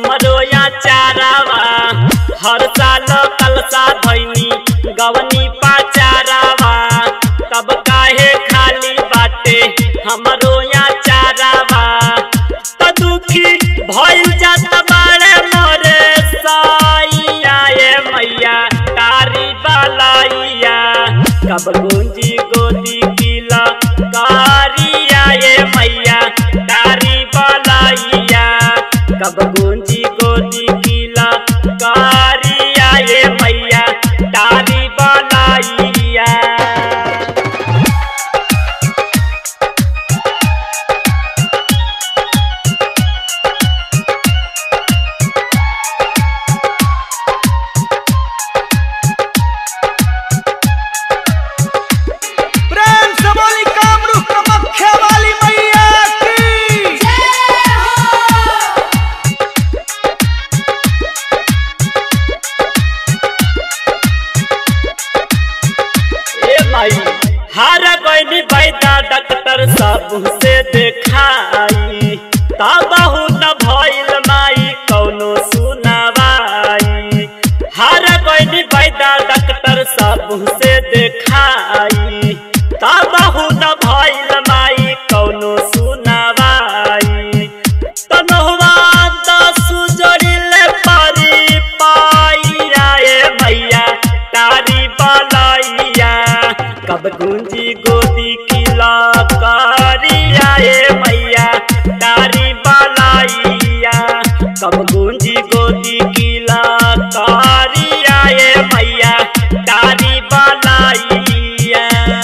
हमरो या चारावा हर साल कलसा धैनी गवनी पाचारावा तब काहे खाली बाटे हमरो या चारावा त दुखी भइल जात बाड़े मोरे साइया ए मैया तारी बालाइया कब गुंजी गोदी किला कारिया ए मैया तारी बालाइया कब गुंजी गोदी किला कारिया ए मैया तारी बालाइया प्रेम से बोली कामरू कमख्या वाली मैया की ए माई हार गईनी बैदा डॉक्टर सब से देखाई तबहु न भइल माई कौनो सुनावाई हार गईनी बैदा डॉक्टर सब से देखाई तबहु न भइल माई कौनो सुनावाई तनहुआ दस जोड़िले पारी पाइया ए मैया तारी बालाइया कब गुंजी गोदी किला कारिया ए मैया तारी बालाइया कब गुंजी गोदी किला कारिया ए मैया तारी बालाइया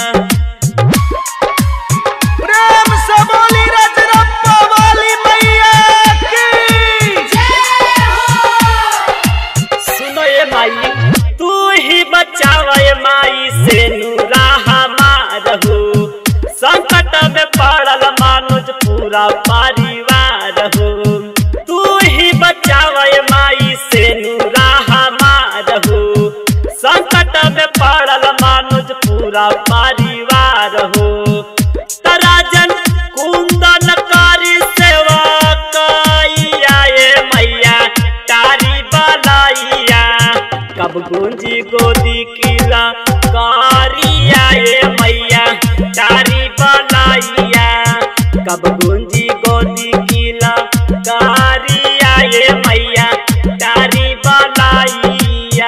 प्रेम से बोली रजरप्पा वाली मैया की सुनो ये माई तू ही बचावा ये माई से नूरा हमारहू संकट में पड़ल मानुज पूरा परिवार हो तू ही बचावा ये माई से नूरा हमारहू संकट में पड़ल मानुज पूरा परिवार हो तराजन कुंदन कारी सेवा कैया ए मैया तारी बलाइया कब गुंजी गोदी किला कारिया ए मैया तारी बलाइया कब गुंजी गोदी किला कारिया ए मैया तारी बलाइया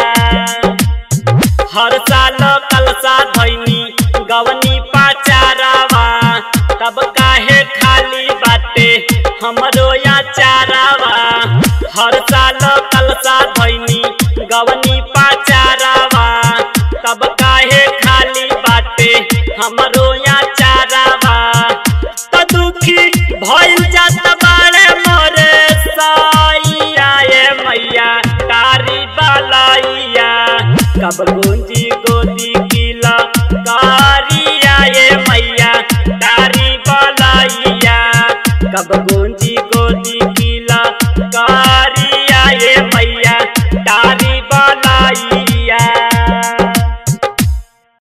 हर साल कलसा धैनी गवनी पाचारावा तब काहे खाली बाटे हमरो या चारावा हर साल कलसा धैनी गवनी पाचारावा तब काहे खाली बाटे हमरो या चारावा त दुखी भइल जात बाड़े मोरे साइया ए मैया तारी बालाइया कब गुंजी गोदी किला कारिया ए मैया तारी बालाइया कब गुंजी गोदी किला कारिया ए मैया तारी बालाइया